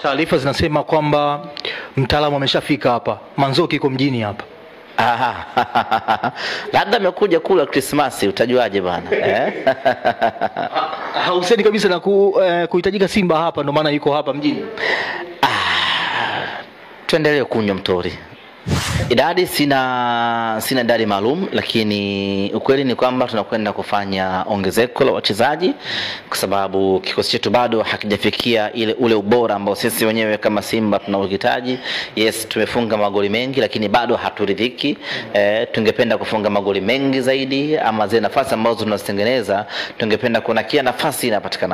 Taarifa zinasema kwamba mtaalamu ameshafika hapa, Manzoki iko mjini hapa. Aha. labda amekuja kula Krismasi, utajuaje bana eh? Hauseni kabisa na ku, eh, kuhitajika Simba hapa, ndio maana yuko hapa mjini. Tuendelee kunywa mtori. Idadi sina sina idadi maalum, lakini ukweli ni kwamba tunakwenda kufanya ongezeko la wachezaji kwa sababu kikosi chetu bado hakijafikia ile ule ubora ambao sisi wenyewe kama Simba tunauhitaji. Yes, tumefunga magoli mengi, lakini bado haturidhiki. E, tungependa kufunga magoli mengi zaidi, ama zile nafasi ambazo tunazitengeneza tungependa kuona kila nafasi inapatikana